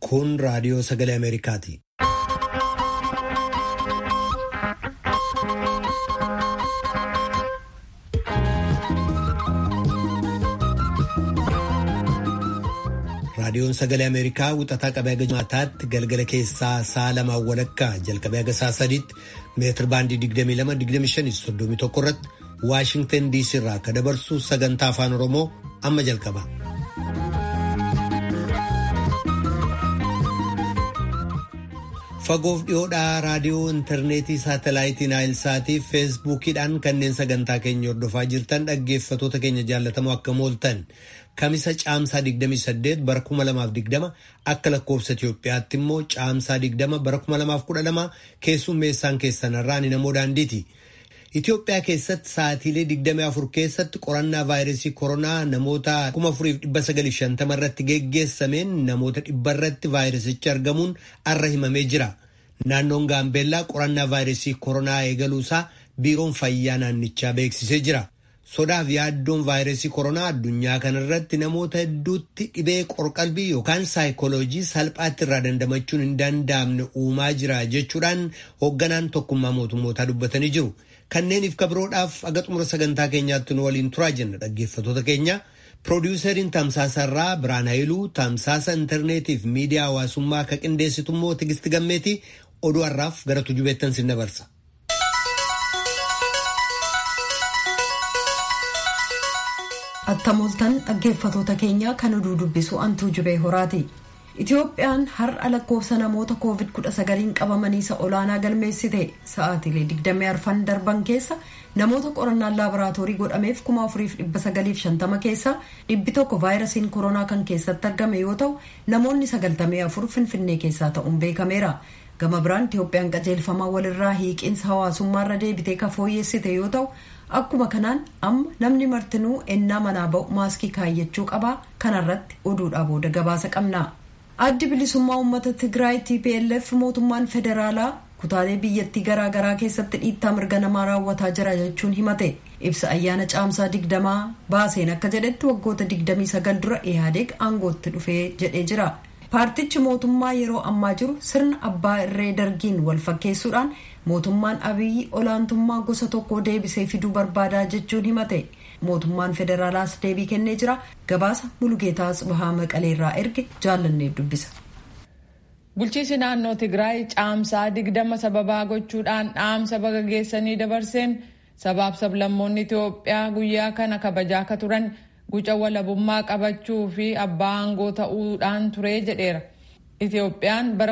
Kun raadiyoo sagalee Ameerikaati. Raadiyoon sagalee Ameerikaa wixataa qabee haga jimaataatti galgala keessaa sa'a lamaan walakkaa jalqabee haga sa'a sadiitti meetir baandii 22-25-31 irratti Waashingtan DC irraa akka dabarsu sagantaa afaan Oromoo amma jalqaba. Fagoof dhiyoodhaa raadiyoo intarneetii saatalaayitii naayilsaatii feesbuukiidhaan kanneen sagantaa keenya hordofaa jirtan dhaggeeffatoota keenya jaallatamoo akka mooltan kamisa caamsaa 28 bara 2020 akka lakkoofsa Itoophiyaatti immoo caamsaa 20 bara 2012 keessummeessaan keessanarraa ni namoo daandiiti. Itoophiyaa keessatti sa'aatiilee 24 keessatti qorannaa vaayirasii koronaa namoota 4950 irratti geggeessameen namoota dhibba irratti vaayirasichi argamuun arra himamee jira. Naannoon Gaambeellaa qorannaa vaayirasii koronaa eegaluusaa biiroon fayyaa naannichaa beeksisee jira. Sodaaf yaaddoon vaayirasii koronaa addunyaa kanarratti namoota hedduutti dhibee qorqalbii yookaan saayikooloojii salphaatti irraa dandamachuun hin danda'amne uumaa jira jechuudhaan hoogganaan tokkummaa mootummootaa dubbatanii jiru. Kanneeniif kabiroodhaaf aga xumura sagantaa keenyaatti nu waliin turaa jenna dhaggeeffatoota keenya. Piroodyuseriin Tamsaasarraa Biraan Hayiluu Tamsaasa intarneetiif miidiyaa hawaasummaa akka qindeessitu immoo Tigisti Gammeetii oduu har'aaf gara tujubeettan sin dabarsa. Attamooltan dhaggeeffatoota keenya kan oduu dubbisu antuu jubee horaati. Itoophiyaan har'a lakkoofsa namoota COVID-19 qabamanii isa olaanaa galmeessite sa'aatiilee 24 darban keessa namoota qorannaan laaboraatoorii godhameef 4950 keessa dhibbi tokko vaayirasiin koronaa kan keessatti argame yoo ta'u namoonni 94 finfinnee keessaa ta'uun beekameera. Gama biraan Itoophiyaan qajeelfamaa walirraa hiiqiinsa hawaasummaarra deebitee ka fooyyessite yoo ta'u akkuma kanaan amma namni martinuu ennaa manaa ba'u maaskii kaayyachuu qaba kanarratti oduudhaa booda gabaasa qabna. addi bilisummaa uummata tigraay tplf mootummaan federaalaa kutaalee biyyattii garaagaraa keessatti dhiittaa mirga namaa raawwataa jira jechuun himate ibsa ayyaana caamsaa digdamaa baaseen akka jedhetti waggoota digdamii sagal dura ihaadeeg aangootti dhufee jedhee jira paartichi mootummaa yeroo ammaa jiru sirna abbaa irree dargiin wal fakkeessuudhaan mootummaan abiyyi olaantummaa gosa tokko deebisee fiduu barbaadaa jechuun himate mootummaan federaalaas deebii kennee jira gabaasa mulugeetaa bahaa maqaleerraa erge jaallannee dubbisa. bulchiisi naannoo tigraay caamsaa digdama sababaa gochuudhaan dhaamsa baga geessanii dabarseen sabaaf sablammoonni itiyoophiyaa guyyaa kana kabajaa akka turan guca walabummaa qabachuu fi abbaa aangoo ta'uudhaan ture jedheera. Itiyoophiyaan bara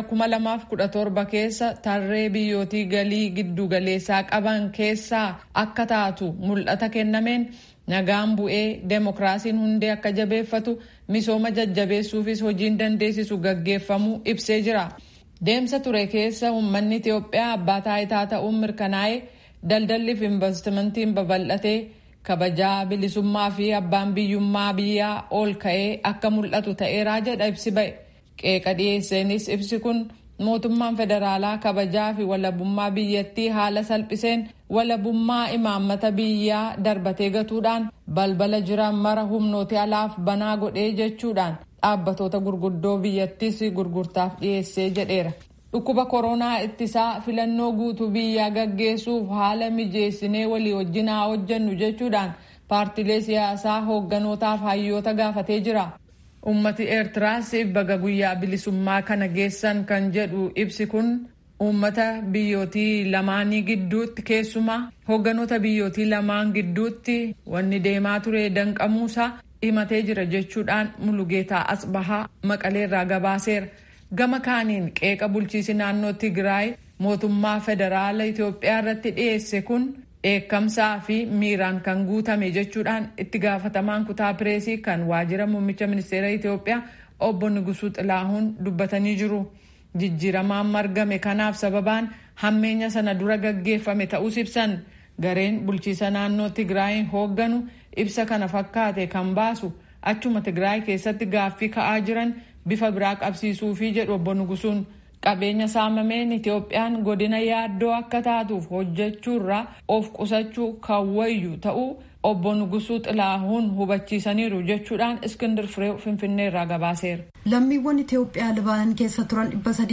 2017 keessa tarree biyyootii galii giddu galeessaa qaban keessaa akka taatu mul'ata kennameen nagaan bu'ee deemokiraasiin hundee akka jabeeffatu misooma jajjabeessuufis hojiin dandeessisu gaggeeffamuu ibsee jira. Deemsa ture keessa uummanni Itiyoophiyaa abbaa taayitaa ta'uun mirkanaa'ee daldalli fi investimentiin babal'atee kabajaa bilisummaa fi abbaan biyyummaa biyyaa ol ka'ee akka mul'atu ta'eeraa jedha ibsi ba'e. qeeqa dhiyeesseenis ibsi kun mootummaan federaalaa kabajaa fi walabummaa biyyattii haala salphiseen walabummaa imaammata biyyaa darbatee gatuudhaan balbala jiran mara humnooti alaaf banaa godhee jechuudhaan dhaabbatoota gurguddoo biyyattis gurgurtaaf dhiyeessee jedheera. dhukkuba koronaa ittisaa filannoo guutuu biyyaa gaggeessuuf haala mijeessinee walii wajjin haa hojjennu jechuudhaan paartilee siyaasaa hoogganotaaf hayyoota gaafatee jira. ummati eertiraas baga guyyaa bilisummaa kana geessan kan jedhu ibsi kun uummata biyyootii lamaanii gidduutti keessumaa hoogganoota biyyootii lamaan gidduutti wanni deemaa ture danqamuusaa himatee jira jechuudhaan mulugeetaa asbahaa maqaleerraa gabaaseera gama kaaniin qeeqa bulchiisi naannoo tigraay mootummaa federaala itiyoophiyaa irratti dhiyeesse kun dheekkamsaa fi miiraan kan guutame jechuudhaan itti gaafatamaan kutaa pireesii kan waajjira muummicha ministeera Itiyoophiyaa obbo Nugusuu Xilaahuun dubbatanii jiru. Jijjiiramaan margame kanaaf sababaan hammeenya sana dura gaggeeffame ta'us ibsan gareen bulchiisa naannoo Tigraay hoogganu ibsa kana fakkaate kan baasu achuma Tigraay keessatti gaaffii ka'aa jiran bifa biraa qabsiisuufi jedhu obbo Nugusuun. qabeenya saamameen Itiyoophiyaan godina yaaddoo akka taatuuf hojjechuurraa of qusachuu kan wayyu ta'uu obbo Nugusuu Xilaahuun hubachiisaniiru jechuudhaan Iskindir Fireew Finfinnee irraa gabaaseera. Lammiiwwan Itoophiyaa Libaanan keessa turan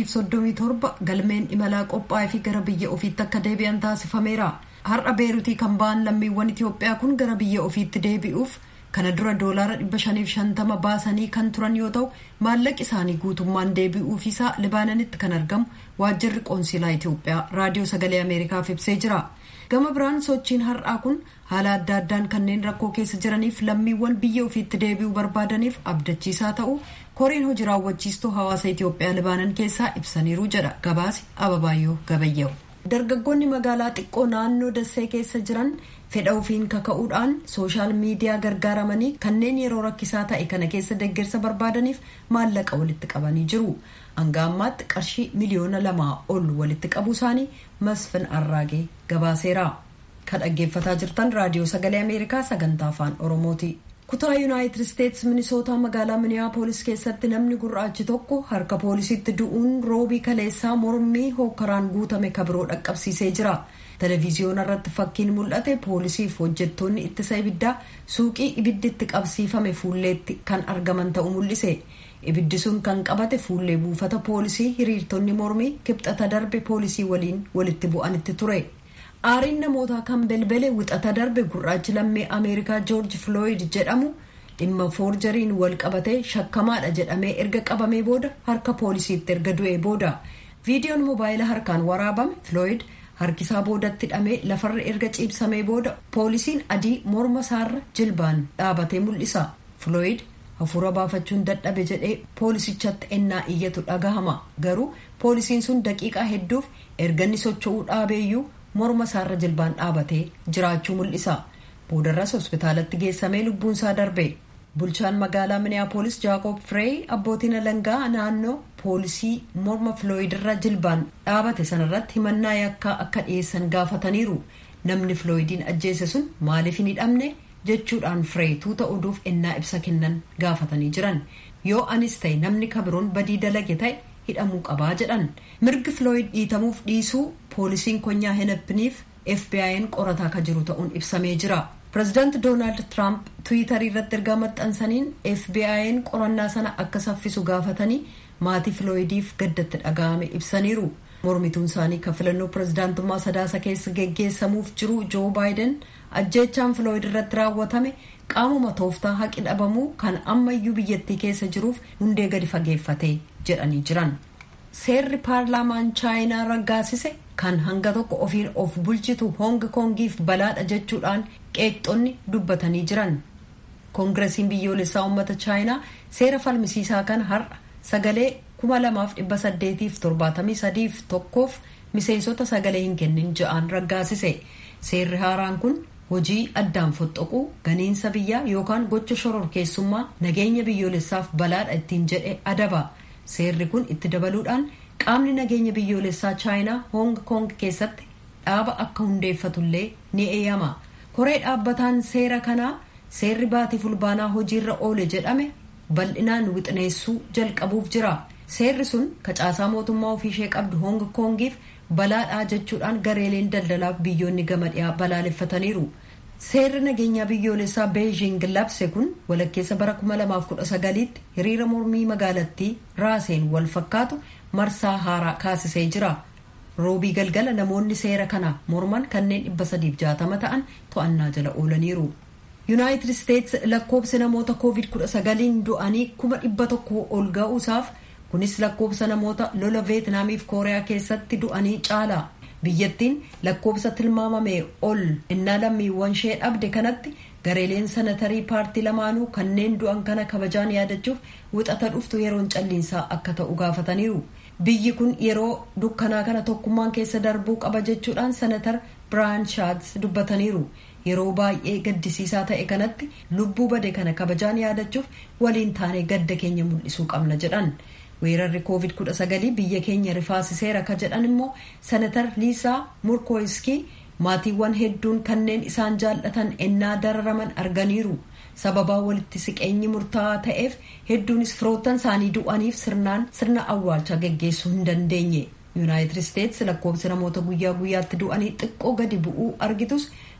337 galmeen imalaa qophaa'ee fi gara biyya ofiitti akka deebi'an taasifameera. Har'a beerutii kan ba'an lammiiwwan Itoophiyaa kun gara biyya ofiitti deebi'uuf kana dura doolaara 550 baasanii kan turan yoo ta'u maallaqi isaanii guutummaan deebi'uuf isaa Libaananitti kan argamu waajjirri qoonsilaa Itoophiyaa raadiyoo sagalee Ameerikaaf ibsee jira. gama biraan sochiin har'aa kun haala adda addaan kanneen rakkoo keessa jiraniif lammiiwwan biyya ofiitti deebi'uu barbaadaniif abdachiisaa ta'uu koreen hojii raawwachiistuu hawaasa Itoophiyaa Libaanan keessaa ibsaniiru jedha gabaasi Ababaayyoo Gabayyaa'u. Dargaggoonni magaalaa xiqqoo naannoo Dassee keessa jiran fedha ofiin kaka'uudhaan sooshaal miidiyaa gargaaramanii kanneen yeroo rakkisaa ta'e kana keessa deeggarsa barbaadaniif maallaqa walitti qabanii jiru. hanga ammaatti qarshii miliyoona lamaa ol walitti qabu isaanii masfin arraagee gabaaseera kan dhaggeeffataa jirtan raadiyoo sagalee ameerikaa sagantaa afaan oromooti kutaa yuunaayitid isteetsi minisootaa magaalaa miniyaapolis keessatti namni gurraachi tokko harka poolisiitti du'uun roobii kaleessaa mormii hookaraan guutame kabiroo dhaqqabsiisee jira televiziyoona irratti fakkiin mul'ate poolisiif hojjettoonni ittisa ibiddaa suuqii ibidditti qabsiifame fuulleetti kan argaman ta'uu mul'ise ibiddi sun kan qabate fuullee buufata poolisii hiriirtonni mormii kibxata darbe poolisii waliin walitti bu'anitti ture aariin namootaa kan belbele wixata darbe gurraachi lammii ameerikaa joorji filooyid jedhamu dhimma foorjariin wal qabatee shakkamaadha jedhamee erga qabamee booda harka poolisiitti erga du'ee booda viidiyoon moobaayila harkaan waraabame filooyid harkisaa boodatti hidhamee lafarra erga ciibsamee booda poolisiin adii morma isaarra jilbaan dhaabatee mul'isa filooyid hafuura baafachuun dadhabe jedhee poolisichatti ennaa iyyatu dhagahama garuu poolisiin sun daqiiqaa hedduuf erganni socho'uu dhaabeeyyuu morma isaarra jilbaan dhaabatee jiraachuu mul'isa boodarras hospitaalatti geessamee lubbuunsaa darbe bulchaan magaalaa miniyaapolis jaakob firee abbootiin alangaa naannoo poolisii morma filooyidirra jilbaan dhaabate sanarratti himannaa yakkaa akka dhiyeessan gaafataniiru namni filooyidiin ajjeese sun maaliif hin hidhamne jechuudhaan firee tuuta oduuf ennaa ibsa kennan gaafatanii jiran yoo anis ta'e namni kabiroon badii dalage ta'e hidhamuu qabaa jedhan mirgi filooyid dhiitamuuf dhiisuu poolisiin konyaa heneppiniif fbi'n qorataa ka jiru ta'uun ibsamee jira pirezidaanti doonaald tiraamp tiwiitarii irratti ergaa maxxansaniin fbi'n qorannaa sana akka saffisu gaafatanii maatii filooyidiif gaddatti dhaga'ame ibsaniiru mormituun isaanii kan filannoo pirezidaantummaa sadaasa keessa geggeessamuuf jiru joo baayiden ajjeechaan filooyid irratti raawwatame qaamuma tooftaa haqi dhabamuu kan ammayyuu biyyattii keessa jiruuf hundee gadi fageeffate jedhanii jiran seerri paarlaamaan chaayinaa raggaasise kan hanga tokko ofiin of bulchitu hongi kongiif balaadha jechuudhaan qeeqxonni dubbatanii jiran koongiresiin biyyoolessaa uummata chaayinaa seera falmisiisaa kan har'a sagalee kuma lamaaf dhibba saddeetiif torbaatamii sadiif tokkoof miseensota sagalee hin kennin ja'aan raggaasise seerri haaraan kun hojii addaan foxxoquu ganiinsa biyyaa yookaan gocha shororkeessummaa nageenya biyyoolessaaf balaadha ittiin jedhe adaba seerri kun itti dabaluudhaan qaamni nageenya biyyoolessaa chaayinaa hong kong keessatti dhaaba akka hundeeffatullee ni eeyyama koree dhaabbataan seera kanaa seerri baatii fulbaanaa hojiirra oole jedhame bal'inaan wixineessuu jalqabuuf jira seerri sun kacaasaa mootummaa ofiishee qabdu hong kongiif balaadhaa jechuudhaan gareeleen daldalaaf biyyoonni gama dhiyaa balaaleffataniiru seerri nageenyaa biyyoolessaa beejing labse kun walakkeessa bara 2019tti hiriira mormii magaalattii raaseen wal fakkaatu marsaa haaraa kaasisee jira roobii galgala namoonni seera kana morman kanneen 360 ta'an to'annaa jala oolaniiru yuunaayitid isteets lakkoobsi namoota koovid 19 du'anii kuma dhibba tokko ol ga'uusaaf kunis lakkoobsa namoota lola veetnaamiif kooriyaa keessatti du'anii caala biyyattiin lakkoobsa tilmaamame ol innaa lammiiwwan ishee dhabde kanatti gareeleen sanatarii paartii lamaanuu kanneen du'an kana kabajaan yaadachuuf wixata dhuftu yeroon calliinsaa akka ta'u gaafataniiru biyyi kun yeroo dukkanaa kana tokkummaan keessa darbuu qaba jechuudhaan sanatar biraan shaats dubbataniiru yeroo baay'ee gaddisiisaa ta'e kanatti lubbuu bade kana kabajaan yaadachuuf waliin taanee gadda keenya mul'isuu qabna jedhan weerarri koovid 19 biyya keenya rifaasiseera ka jedhan immoo sanatar liisaa murkooyiskii maatiiwwan hedduun kanneen isaan jaallatan ennaa dararaman arganiiru sababaa walitti siqeenyi murtaa'aa ta'eef hedduunis firoottan isaanii du'aniif sirnaan sirna awwaalchaa geggeessuu hin dandeenye yuunaayitid isteets lakkoobsi namoota guyyaa guyyaatti du'anii xiqqoo gadi bu'uu argitus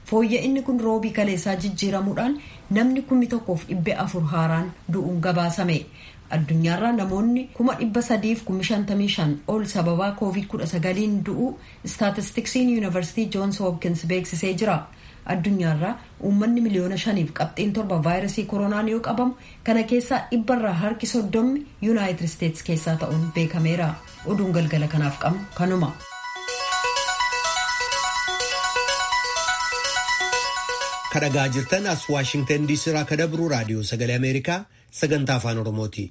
fooyya'inni kun roobii kaleessaa jijjiiramuudhaan namni kummi tokkoof dhibba afur haaraan du'uun gabaasame addunyaarraa namoonni kuma dhibba sadiif kummi shantamii shan ol sababaa koovid kudha sagaliin du'uu istaatistiksiin yuunivarsiitii joons hoopkins beeksisee jira addunyaarraa uummanni miliyoona shaniif qabxiin torba vaayirasii koronaan yoo qabamu kana keessaa dhibbarraa harki soddommi yuunaayitid isteetsi keessaa ta'uun beekameera oduun galgala kanaaf qabnu kanuma. kadhagaa jirtan as waashingtan diisii irraa kadabru raadiyoo sagalee ameerikaa sagantaa afaan oromooti.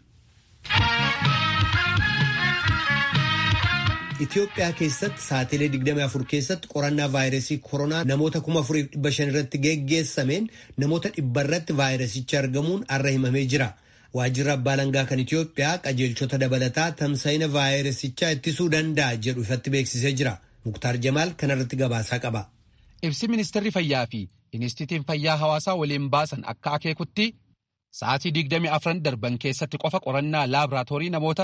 Itoophiyaa keessatti saatilee 24 keessatti qorannaa vaayirasii koronaa namoota 4,500 irratti geggeessameen namoota dhibba irratti vaayirasichi argamuun arra himamee jira. Waajjirri abbaa langaa kan Itoophiyaa qajeelchota dabalataa tamsa'ina vaayirasichaa ittisuu danda'a jedhu ifatti beeksisee jira. Muktaar Jamaal kanarratti gabaasaa qaba. Ibsi ministeerri fayyaa fi Inistitiin Fayyaa Hawaasaa waliin baasan akka akeekutti sa'aatii 24 darban keessatti qofa qorannaa laaboraatoorii namoota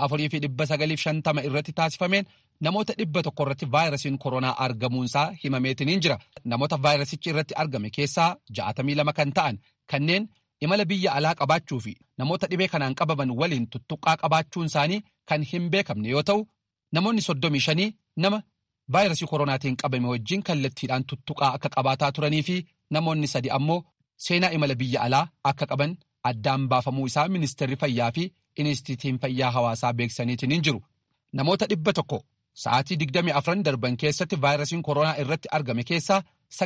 4,950 irratti taasifameen namoota dhibba tokko irratti vaayirasiin koronaa argamuunsaa himameetiniin jira. Namoota vaayirasichi irratti argame keessaa 62 kan ta'an kanneen imala biyya alaa qabaachuu fi namoota dhibee kanaan qabaman waliin tuttuqqaa qabaachuun isaanii kan hin beekamne yoo ta'u, namoonni 35 nama vaayirasii koronaatiin qabame wajjin kallattiidhaan tuttuqaa akka qabaataa turanii fi namoonni sadi ammoo seenaa imala biyya alaa akka qaban addaan baafamuu isaa ministeerri fayyaa fi inistitiin fayyaa hawaasaa beeksisaniitiin jiru. Namoota dhibba tokko sa'aatii 24 darban keessatti vaayirasiin koronaa irratti argame keessaa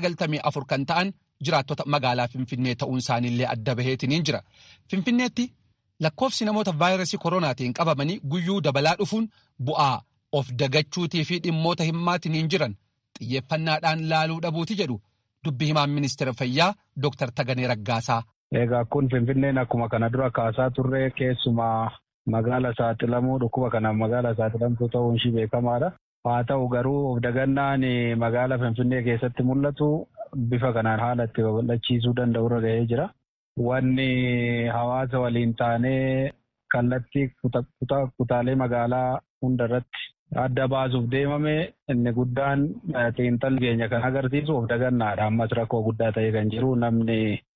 94 kan ta'an jiraattota magaalaa Finfinnee ta'uun isaaniillee adda baheetiin jira. Finfinneetti lakkoofsi namoota vaayirasii koronaatiin qabamanii guyyuu dabalaa dhufuun bu'aa of dagachuutii fi dhimmoota himmaatiin jiran xiyyeeffannaadhaan laaluu dhabuuti jedhu dubbi himaan ministeera fayyaa Dr. Taganee Raggaasaa. Egaa kun Finfinneen akkuma kana dura kaasaa turre keessumaa magaala saaxilamuu dhukkuba kanaaf magaala saaxilamtuu ta'uun ishii beekamaadha. Haa ta'u garuu of dagannaan magaala Finfinnee keessatti mul'atu bifa kanaan haala itti babal'achiisuu danda'u irra gahee jira. Wanni hawaasa waliin taanee kallattii kutaalee magaalaa hunda irratti adda baasuuf deemame inni guddaan xiinxalli keenya kan agarsiisu of dagannaadha. Ammas rakkoo guddaa ta'ee kan jiru namni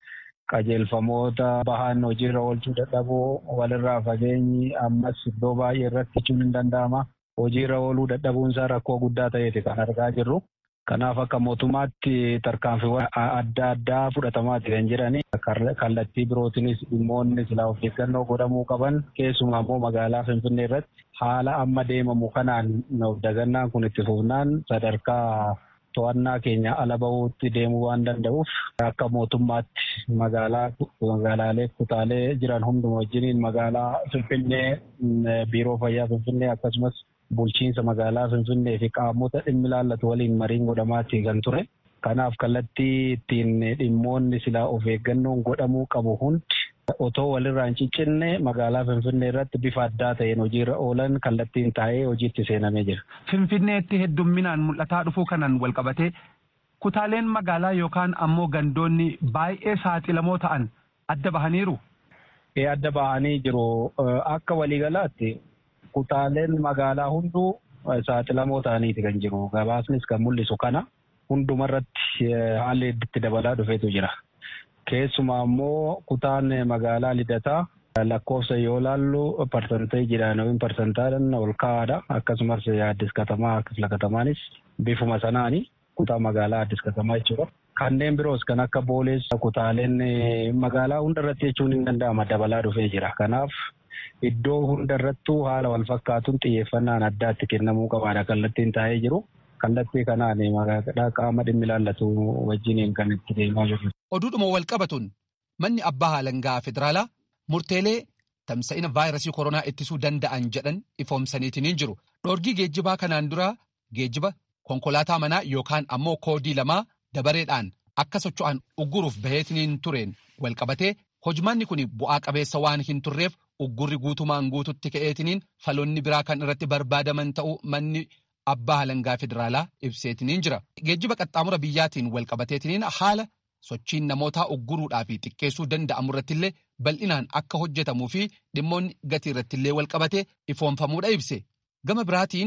qajeelfamoota bahan hojiirra oolchuu dadhabuu walirraa fageenyi ammas iddoo baay'ee irratti jechuun hin danda'ama. Hojiirra ooluu dadhabuun isaa rakkoo guddaa ta'eeti kan argaa jirru. Kanaaf akka mootummaatti tarkaanfiiwwan adda addaa fudhatamaati kan jirani. Kallattii birootinis dhimmoonni silaa of eeggannoo godhamuu qaban keessumaa immoo magaalaa Finfinnee irratti haala amma deemamu kanaan of dagannaan kun itti fufnaan sadarkaa to'annaa keenya ala bahuutti deemuu waan danda'uuf akka mootummaatti magaalaa magaalaalee kutaalee jiran hunduma wajjiniin magaalaa Finfinnee biiroo fayyaa Finfinnee akkasumas bulchiinsa magaalaa Finfinnee fi qaamota dhimmi ilaallatu waliin mariin godhamaatti kan ture. Kanaaf kallattii ittiin dhimmoonni silaa of eeggannoon godhamuu qabu hundi otoo walirraa hin ciccinne magaalaa Finfinnee irratti bifa addaa ta'een hojiirra oolan kallattiin taa'ee hojiitti seenamee jira. Finfinneetti heddumminaan mul'ataa dhufuu kanaan walqabatee kutaaleen magaalaa yookaan ammoo gandoonni baay'ee saaxilamoo ta'an adda bahaniiru. Adda bahanii jiru. Akka waliigalaatti kutaaleen magaalaa hunduu saaxilamoo ta'aniiti kan jiru. Gabaasnis kan mul'isu kana hundumarratti haalli itti dabalaa dhufeetu jira. Keessumaa immoo kutaan magaalaa lidataa lakkoofsa yoo laallu parsanteejiidhaan yookiin parsantaadhaan ol ka'aadha. Akkasumas addis katamaa kifla katamaanis bifuma sanaani kutaa magaalaa addis katamaa jechuudha. Kanneen biroos kan akka boolees kutaaleen magaalaa hundarratti jechuun hin danda'ama dabalaa dhufee jira. Kanaaf iddoo hundarrattuu haala wal fakkaatuun xiyyeeffannaan addaatti kennamuu qabaadha kallattiin taa'ee jiru. Kallattii kanaan qaama dhimmi ilaallatu wajjiniin kan itti deemaa jiru. Oduudhuma wal qabatuun manni abbaa haalangaa federaalaa murteelee tamsa'ina vaayirasii koronaa ittisuu danda'an jedhan ifoomsaniitiin jiru. Dhoorgii geejjibaa kanaan dura geejjiba konkolaataa manaa yookaan ammoo koodii lamaa dabareedhaan akka socho'an ugguruuf baheetiniin tureen wal qabatee hojmaanni kun bu'aa qabeessa waan hin turreef uggurri guutumaan guututti ka'eetiniin faloonni biraa kan irratti barbaadaman ta'uu manni abbaa haalangaa federaalaa ibseetiniin jira. Geejjiba qaxxaamura biyyaatiin wal qabateetiniin haala sochiin namootaa ugguruudhaa fi xiqqeessuu danda'amu irrattillee bal'inaan akka hojjetamuu fi dhimmoonni gatii irrattillee wal qabatee ifoomfamuudha ibse. Gama biraatiin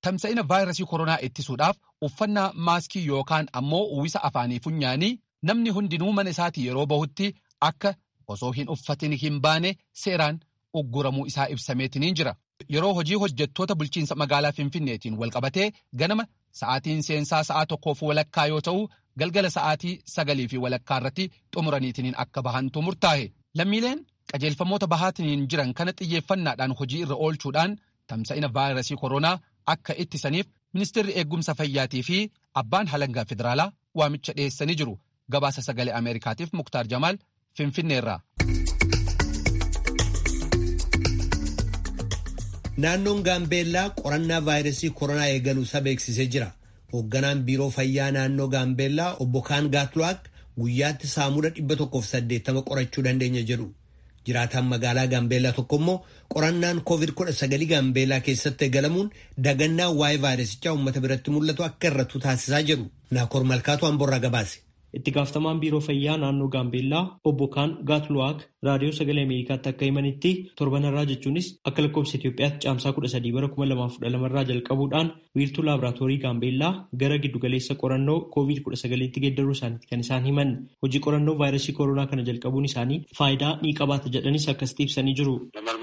tamsa'ina vaayirasii koronaa ittisuudhaaf uffannaa maaskii yookaan ammoo uwwisa afaanii funyaanii namni hundinuu mana isaatii yeroo bahutti akka osoo hin uffatin hin baane seeraan ugguramuu isaa ibsameetiniin jira. Yeroo hojii hojjettoota bulchiinsa magaalaa Finfinneetiin walqabatee ganama sa'aatiin seensaa sa'aa tokkoof walakkaa yoo ta'u galgala sa'aatii sagalii fi walakkaa irratti xumuraniitiniin akka bahantu murtaa'e. Lammiileen qajeelfamoota bahaatiniin jiran kana xiyyeeffannaadhaan hojii irra oolchuudhaan tamsa'ina vaayirasii koronaa akka ittisaniif ministeerri eegumsa fayyaatii fi abbaan halangaa federaalaa waamicha dhiyeessanii jiru. Gabaasa sagalee Ameerikaatiif Muktaar Jamaal Finfinneerraa. Naannoon Gaambeellaa qorannaa vaayirasii koronaa eegaluusaa beeksisee jira. Hoogganaan biiroo fayyaa naannoo Gaambeellaa obbo Kaan Gaatluwaak guyyaatti saamuda 180 qorachuu dandeenya jedhu. Jiraataan magaalaa Gaambeellaa tokko immoo qorannaan COVID-19 Gaambeellaa keessatti eegalamuun dagannaa waa'ee vaayirasichaa uummata biratti mul'atu akka irrattu taasisaa jedhu. Naakoor Malkaatu Amborraa gabaase. Itti gaafatamaan biiroo fayyaa naannoo Gaambeellaa obbo Kaan Gaatluwaak raadiyoo sagalee Ameerikaatti akka himanitti torbanarraa jechuunis akka lakkoofsa Itoophiyaatti caamsaa kudha sadii bara kuma lamaaf kudha lamarraa jalqabuudhaan wiirtuu laaboraatoorii Gaambeellaa gara giddugaleessa qorannoo koovid kudha sagaliitti geeddaruu isaaniiti kan isaan himan. Hojii qorannoo vaayirasii koronaa kana jalqabuun isaanii faayidaa ni qabaata jedhanis akkasitti ibsanii jiru.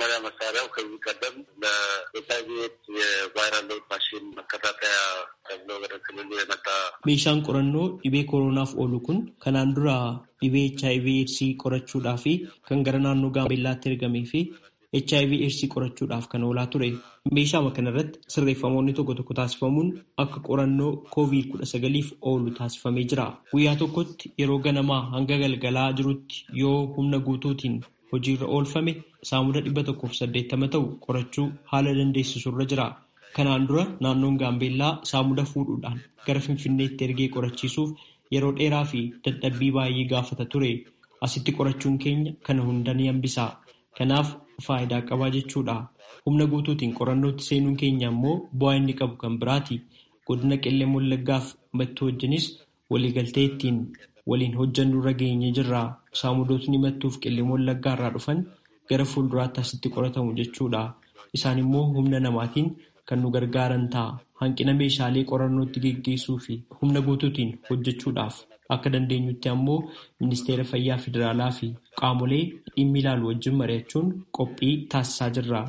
Meeshaan qorannoo dhibee koronaaf oolu kun kanaan dura dhibee HIV eedsii qorachuudhaa fi kan gara naannoo gaambeellaatti ergamee fi HIV eedsii qorachuudhaaf kan oolaa ture. Meeshaama kanarratti sirreeffamoonni tokko tokko taasifamuun akka qorannoo koovid kudha sagaliif oolu taasifamee jira. Guyyaa tokkotti yeroo ganamaa hanga galgalaa jirutti yoo humna guutuutiin hojiirra oolfame saamuda dhibba tokkoof saddeettama ta'u qorachuu haala dandeessisurra jira. Kanaan dura naannoon Gaambeellaa saamuda fuudhuudhaan gara Finfinneetti ergee qorachiisuuf yeroo dheeraa fi dadhabbii baay'ee gaafata ture. Asitti qorachuun keenya kana hunda ni hambisa. Kanaaf faayidaa qabaa jechuudha. Humna guutuutiin qorannootti seenuun keenya immoo bu'aa inni qabu kan biraati. Godina Qellem Wallaggaaf mattuu wajjinis waliigaltee ittiin waliin hojjannu irra geenye jirra. Saamudootni mattuuf Qellem Wallaggaa irraa dhufan gara fuulduraatti asitti qoratamu jechuudha. Isaan immoo humna namaatiin kan nu gargaaran ta'a. Hanqina meeshaalee qorannootti geggeessuu fi humna guutuutiin hojjechuudhaaf akka dandeenyutti ammoo ministeera fayyaa federaalaa fi qaamolee dhimmi ilaalu wajjin mari'achuun qophii taasisaa jirra.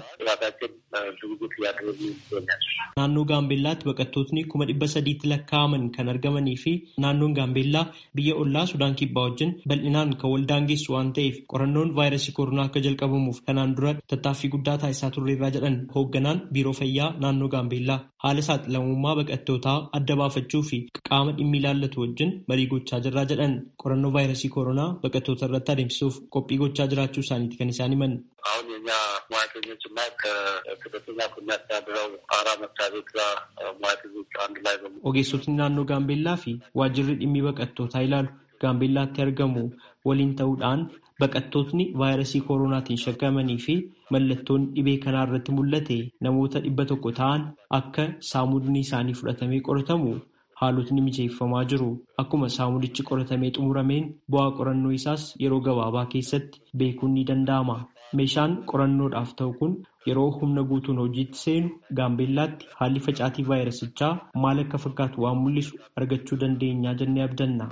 Naannoo Gaambeellaatti baqattootni kuma dhibba sadiitti lakkaa'aman kan argamanii fi naannoon Gaambeellaa biyya ollaa Sudaan Kibbaa wajjin bal'inaan kan wal daangessu waan ta'eef qorannoon vaayirasii koronaa akka jalqabamuuf kanaan dura tattaaffii guddaa taasisaa turreerraa jedhan hoogganaan biiroo fayyaa naannoo Gaambeellaa haala saaxilamummaa baqattootaa adda baafachuu fi qaama dhimmi ilaallatu wajjin marii gochaa jirraa jedhan qorannoo vaayirasii koronaa baqattoota irratti adeemsisuuf qophii gochaa jiraachuu isaaniiti kan isaan himan. አሁን የኛ ሙያተኞች እና ከስደተኛ ከሚያስተዳድረው አራ መስሪያ ቤት ጋር ሙያተኞች አንድ ላይ በ Ogeessotni naannoo Gaambeellaa fi waajjirri dhimmi baqattootaa ilaalu Gaambeellaatti argamu waliin ta'uudhaan baqattootni vaayirasii koronaatiin shakkamanii fi mallattoon dhibee kanaa irratti mul'ate namoota dhibba tokko ta'an akka saamudni isaanii fudhatamee qoratamu haalotni mijeeffamaa jiru. Akkuma saamudichi qoratamee xumurameen bu'aa qorannoo isaas yeroo gabaabaa keessatti beekuun ni danda'ama. Meeshaan qorannoodhaaf ta'u kun yeroo humna guutuun hojiitti seenu gaambeellaatti haalli facaatii vaayirasichaa maal akka fakkaatu waan mul'isu argachuu dandeenyaa jennee abdanna.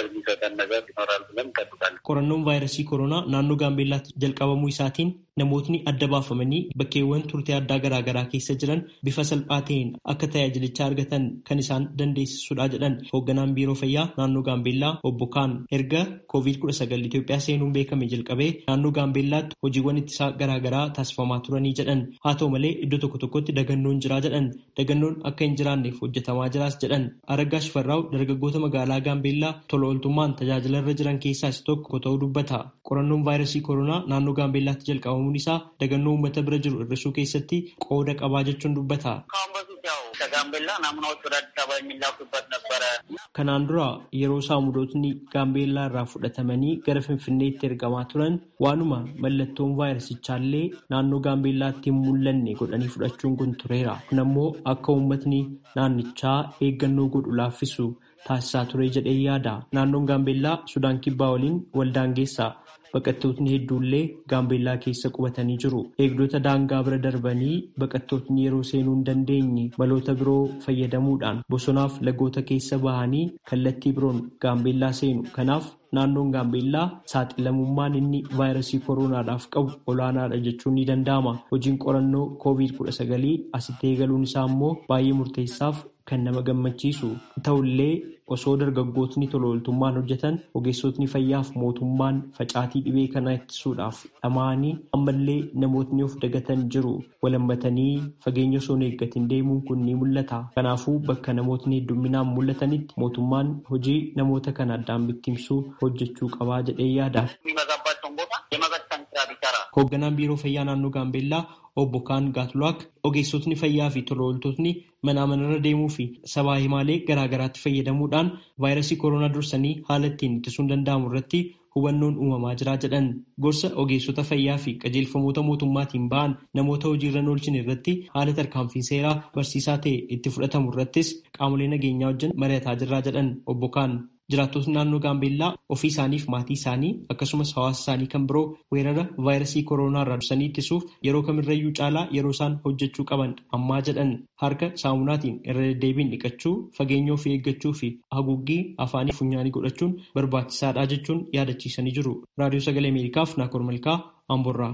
Qorannoon vaayirasii koronaa naannoo gaambeellaatti jalqabamuu isaatiin namootni adda baafamanii bakkeewwan turtii addaa garaagaraa keessa jiran bifa salphaa ta'een akka tajaajilichaa argatan kan isaan dandeessisudha jedhan hoogganaan biiroo fayyaa naannoo gaambeellaa obbo Kaan erga COVID-19 Itoophiyaa seenuun beekame jalqabee naannoo gaambeellaatti hojiiwwan ittisaa garaagaraa taasifamaa turanii jedhan haa ta'u malee iddoo tokko tokkotti dagannoon jiraa jedhan dagannoon akka hin jiraanneef hojjetamaa jiraas jedhan Araggaa Shifarraa'u dargaggoota magaalaa gaambeellaa tola ooltummaan tajaajila irra jiran keessaa isa tokko ta'uu dubbata qorannoon vaayirasii koronaa naannoo gaambeellaatti jalqabamuun isaa dagannoo uummata bira jiru hir'isuu keessatti qooda qabaa jechuun dubbata. Kanaan dura yeroo saamudootni gaambeellaa irraa fudhatamanii gara finfinneetti ergamaa turan waanuma mallattoon vaayirasichaallee naannoo gaambeellaatti hin mul'anne godhanii fudhachuun kun tureera. Kun ammoo akka uummatni naannichaa eeggannoo godhu laaffisu taasisaa ture jedhee yaada. Naannoon gaambeellaa Sudaan Kibbaa waliin waldaangeessa. baqattootni hedduullee gaambeellaa keessa qubatanii jiru. Eegdota daangaa bira darbanii baqattootni yeroo seenuu hin dandeenye maloota biroo fayyadamuudhaan bosonaaf lagoota keessa bahanii kallattii biroon gaambeellaa seenu. Kanaaf naannoon gaambeellaa saaxilamummaan inni vaayirasii kooronaadhaaf qabu olaanaadha jechuun ni danda'ama. Hojiin qorannoo COVID-19 asitti eegaluun isaa immoo baay'ee murteessaaf kan nama gammachiisu ta'ullee osoo dargaggootni tola ooltummaan hojjetan ogeessotni fayyaaf mootummaan facaatii dhibee kana ittisuudhaaf dhama'anii ammallee namootni of dagatan jiru walammatanii fageenya osoo hin eeggatin deemuun kun ni mul'ata kanaafuu bakka namootni heddumminaan mul'atanitti mootummaan hojii namoota kana addaan bittimsuu hojjechuu qabaa jedhee yaada. hoogganaan biiroo fayyaa naannoo gaambeellaa obbo kaan gaatulaak ogeessotni fayyaa fi tola ooltotni manaa manarra deemuu fi sabaa himaalee garaagaraatti fayyadamuudhaan vaayirasii kooroonaa dursanii haala ittiin ittisuun danda'amu irratti hubannoon uumamaa jira jedhan gorsa ogeessota fayyaa fi qajeelfamoota mootummaatiin ba'an namoota hojiirra oolchin irratti haala tarkaanfii seeraa barsiisaa ta'e itti fudhatamu irrattis qaamolee nageenyaa wajjin mari'ataa jirraa jedhan obbo kaan. Jiraattonni naannoo Gaambeellaa ofii isaaniif maatii isaanii akkasumas hawaasa isaanii kan biroo weerara vaayirasii kooroonaa irraa dursanii ittisuuf yeroo kamirrayyuu caalaa yeroo isaan hojjechuu qaban ammaa jedhan harka saamunaatiin irra deddeebiin dhiqachuu fageenya ofii eeggachuu fi haguuggii afaanii funyaanii godhachuun barbaachisaadha jechuun yaadachiisanii jiru. Raadiyoo Sagalee Ameerikaaf Naakoor Malkaa Amborraa.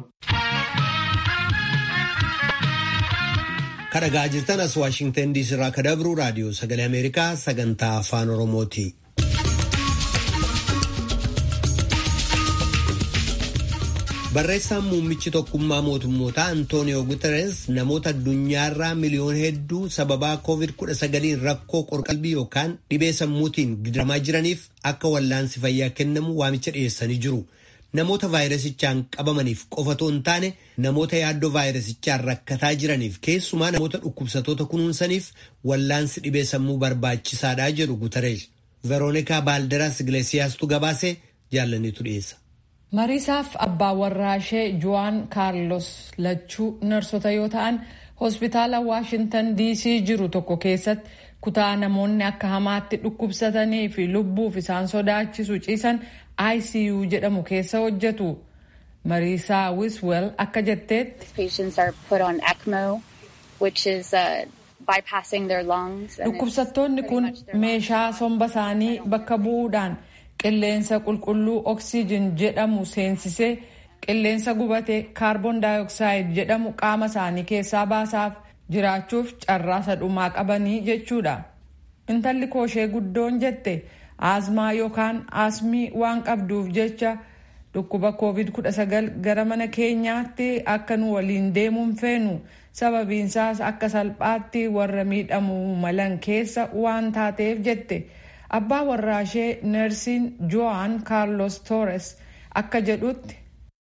Kadhagaa jirtan as Waashingtan diisii irraa ka dabru raadiyoo Sagalee Ameerikaa sagantaa afaan Oromooti. Barreessaan muummichi tokkummaa mootummootaa Antooniyoo Guterres namoota addunyaarraa miliyoona hedduu sababaa COVID-19 rakkoo qorqalbii yookaan dhibee sammuutiin gidiramaa jiraniif akka wallaansi fayyaa kennamu waamicha dhiyeessanii jiru. Namoota vaayirasichaan qabamaniif qofatoo hin taane namoota yaaddoo vaayirasichaan rakkataa jiraniif keessumaa namoota dhukkubsatoota kunuunsaniif wallaansi dhibee sammuu barbaachisaadha jedhu Guterres. Veroonikaa Baalderas Iglesiyaastuu gabaasee jaallaniitu dhiyeessa. mariisaaf abbaa warraa ishee juwaan kaarlos lachuu narsota yoo ta'an hospitaala waashintan diisii jiru tokko keessatti kutaa namoonni akka hamaatti dhukkubsatanii fi lubbuuf isaan sodaachisu ciisan icu jedhamu keessa hojjetu mariisaa wiswel akka jetteetti dhukkubsattoonni kun meeshaa somba isaanii bakka bu'uudhaan qilleensa qulqulluu oksiijin jedhamu seensisee qilleensa gubate kaarboon daayoksaaid jedhamu qaama isaanii keessaa baasaaf jiraachuuf carraa dhumaa qabanii jechuudha. Intalli kooshee guddoon jette aasmaa yookaan aasmii waan qabduuf jecha dhukkuba covid-19 gara mana keenyaatti akka nu waliin deemuun feenu sababiinsaas akka salphaatti warra miidhamuu malan keessa waan taateef jette. abbaa warraa ishee neersiin joan kaarlos toores akka jedhutti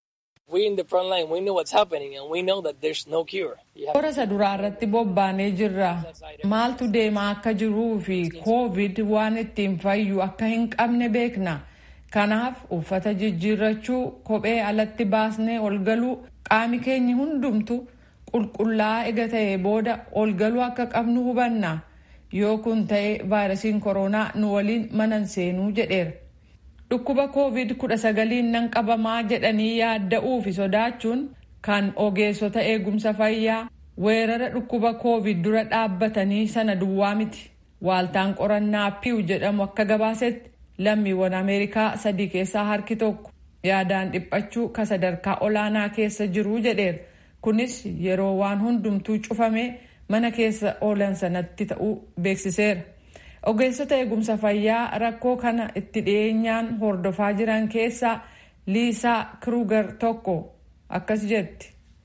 toora isa duraa irratti bobbaanee jirra maaltu deemaa akka jiruu fi koovid waan ittiin fayyu akka hin qabne beekna kanaaf uffata jijjiirrachuu kophee alatti baasnee ol galuu qaami keenya hundumtu qulqullaa'aa ega ta'e booda ol galuu akka qabnu hubanna. yoo kun ta'e vaayirasiin kooroonaa nu waliin manan seenuu jedheera. Dhukkuba COVID-19 nan qabamaa jedhanii yaadda'uu fi sodaachuun kan ogeessota eegumsa fayyaa weerara dhukkuba COVID dura dhaabbatanii sana duwwaa miti. Waaltaan qorannaa piiw jedhamu akka gabaasetti lammiiwwan Ameerikaa sadii keessaa harki tokko yaadaan dhiphachuu ka sadarkaa olaanaa keessa jiruu jedheera. Kunis yeroo waan hundumtuu cufame. mana keessa oolan sanatti ta'uu beeksiseera. Ogeessota eegumsa fayyaa rakkoo kana itti dhiyeenyaan hordofaa jiran keessaa Liisaa Kruger tokko akkas jetti.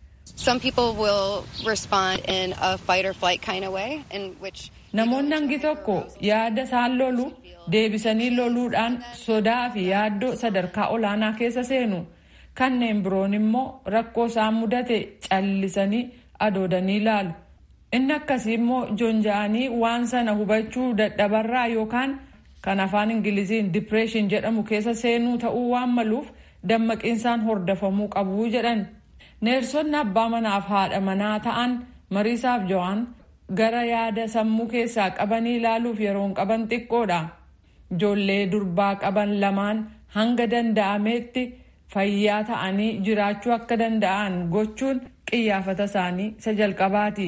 Namoonni hangi tokko yaada isaan lolu deebisanii loluudhaan sodaa fi yaaddoo sadarkaa olaanaa keessa seenu. Kanneen biroon immoo rakkoo isaan mudate callisanii adoodanii ilaalu. inni akkasii immoo joonja'anii waan sana hubachuu dadhabarraa yookaan kan afaan ingiliziin dipireeshin jedhamu keessa seenuu ta'uu waan maluuf dammaqiinsaan hordofamuu qabu jedhan neersonni abbaa manaaf haadha manaa ta'an mariisaaf jo'aan gara yaada sammuu keessaa qabanii ilaaluuf yeroon qaban xiqqoodha ijoollee durbaa qaban lamaan hanga danda'ameetti fayyaa ta'anii jiraachuu akka danda'an gochuun qiyyaafata isaanii isa jalqabaati.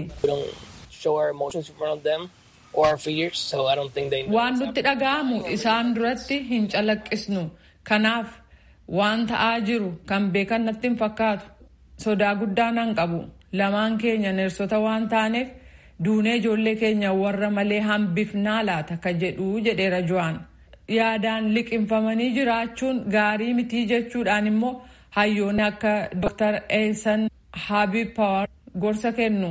waan nutti dhaga'amu isaan duratti hin calaqqisnu kanaaf waan ta'aa jiru kan beekan natti hin fakkaatu sodaa guddaa nan qabu lamaan keenya neersota waan taaneef duunee ijoollee keenya warra malee hambifnaa laata ka jedhu jedheera jo'aan yaadaan liqinfamanii jiraachuun gaarii mitii jechuudhaan immoo hayyoonni akka Dr. Eesan Habib Power gorsa kennu.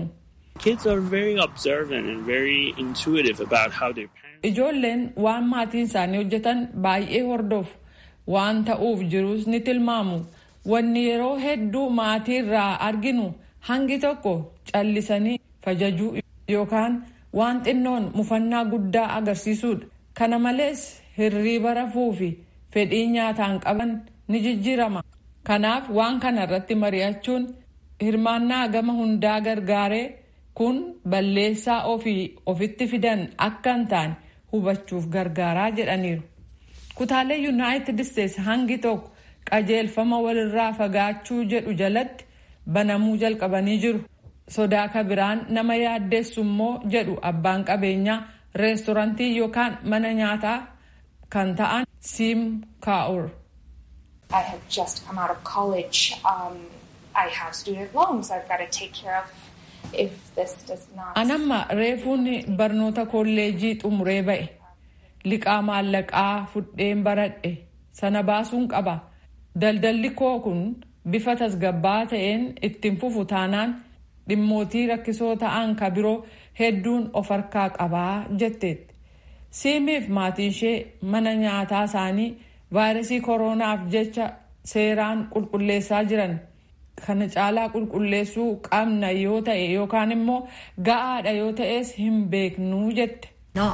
Ijoolleen waan maatiin isaanii hojjetan baay'ee hordofu waan ta'uuf jirus ni tilmaamu. Wanni yeroo hedduu maatii irraa arginu hangi tokko callisanii fajajuu yookaan waan xinnoon mufannaa guddaa agarsiisuudha. Kana malees hirriiba rafuu fi fedhii nyaataan qaban ni jijjiirama. Kanaaf waan kana irratti mari'achuun hirmaannaa gama hundaa gargaaree kun balleessaa ofii ofitti fidan akka hin taane hubachuuf gargaaraa jedhaniiru. Kutaalee Yuunaayitid Isteetsi hangi tokko qajeelfama walirraa fagaachuu jedhu jalatti banamuu jalqabanii jiru. Sodaa kabiraan nama yaaddeessu immoo jedhu abbaan qabeenyaa reestorantii yookaan mana nyaataa kan ta'an Siim Kaa'ur. I have just come out of college. Um, I have student loans I've got to take care of. If this does not... Anamma reefuun barnoota kolleejii xumuree ba'e. Liqaa maallaqaa fudheen baradhe sana baasuun qaba. Daldalli koo kun bifa tasgabbaa ta'een ittiin fufu taanaan dhimmootii rakkisoo ta'an ka biroo hedduun of harkaa qabaa jetteetti. Siimiif maatiin ishee mana nyaataa isaanii vaayirasii kooroonaaf jecha seeraan qulqulleessaa jiran. Kana caalaa qulqulleessuu qabna yoo ta'e yookaan immoo ga'aadha yoo ta'es hin beeknuu jette.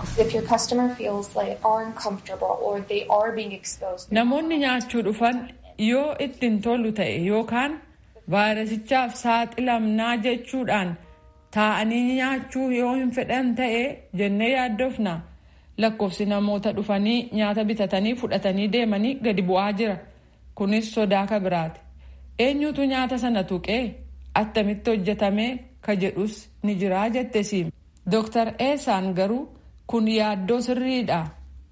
Namoonni nyaachuu dhufan yoo ittiin tolu ta'e yookaan vaayirasichaaf saaxilamnaa jechuudhaan taa'anii nyaachuu yoo hin fedhan ta'e jennee yaaddofna. Lakkoofsi namoota dhufanii nyaata bitatanii fudhatanii deemanii gadi bu'aa jira. Kunis sodaa kabiraati. Eenyutu nyaata sana tuqee attamitti hojjetamee ka jedhus ni jiraa jette siim. Dooktar Eesaan garuu kun yaaddoo sirriidha.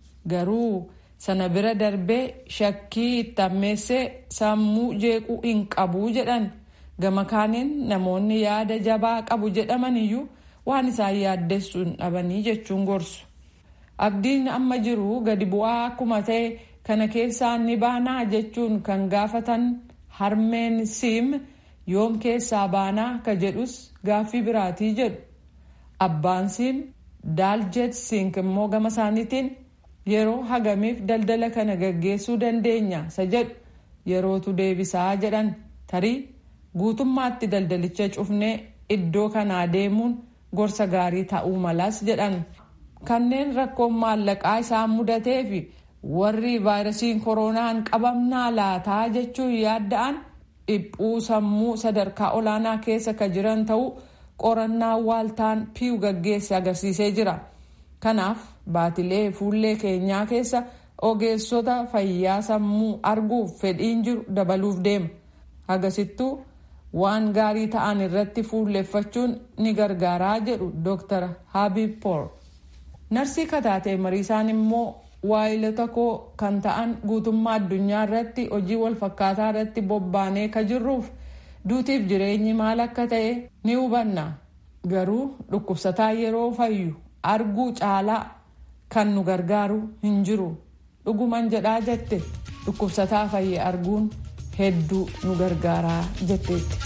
Garuu sana bira darbee shakkii itti ammeessee sammuu jeequu hin qabu jedhan. Gama kaaniin namoonni yaada jabaa qabu jedhaman iyyuu waan isaan yaaddessuun dhabanii jechuun gorsu. Abdiin amma jiru gadi bu'aa akkuma ta'e kana keessaa ni baanaa jechuun kan gaafatan harmeen siim yoom keessaa baanaa ka jedhus gaaffii biraatii jedhu. Abbaan siim daaljet sink immoo gama isaaniitiin yeroo hagamiif daldala kana gaggeessuu dandeenya isa jedhu yerootu deebisaa jedhan tarii guutummaatti daldalicha cufnee iddoo kanaa deemuun gorsa gaarii ta'uu malas jedhan. Kanneen rakkoon maallaqaa isaan mudatee fi warri vaayirasiin kooroonaan qabamnaa laataa jechuun yaadda'an dhiphuu sammuu sadarkaa olaanaa keessa ka jiran ta'uu qorannaa waaltaan piiw gaggeesse agarsiisee jira. Kanaaf baatilee fuullee keenyaa keessa ogeessota fayyaa sammuu arguuf fedhiin jiru dabaluuf deema. Hagasittuu waan gaarii ta'an irratti fuulleeffachuun ni gargaaraa jedhu Dr. Habib Poor. Narsii kataatee mariisaan immoo waayilota koo kan ta'an guutummaa addunyaa irratti hojii wal fakkaataa irratti bobbaanee ka jirruuf duutiif jireenyi maal akka ta'e ni hubanna. Garuu dhukkubsataa yeroo fayyu arguu caalaa kan nu gargaaru hin jiru. Dhuguman jedhaa jette dhukkubsataa fayye arguun hedduu nu gargaaraa jetteetti.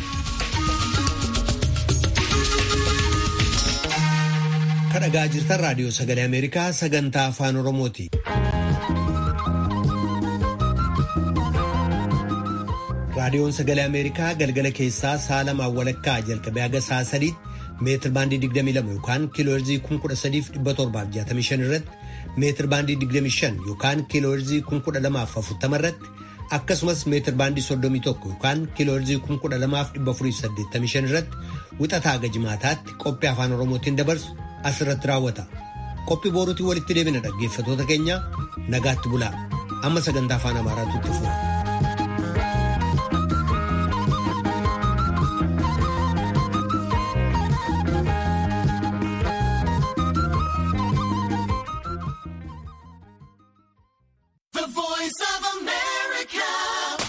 kadhagaa jirtan raadiyoo sagalee ameerikaa sagantaa afaan oromooti. raadiyoon sagalee ameerikaa galgala keessaa sa'a lamaan walakkaa jalqabee haga sa'a sadiitti meetir baandii 22 yookaan kiilooherzii 13,765 irratti meetir baandii 25 yookaan kiilooherzii 1240 irratti akkasumas meetir baandii 31 yookaan kiilooherzii 12,485 irratti wixataa haga jimaataatti qophii afaan oromootiin dabarsu asirratti raawwata. Qophii boruutiin walitti deebina dhaggeeffatoota keenya nagaatti bulaa. Amma sagantaa afaan Amaaraatu itti fufa.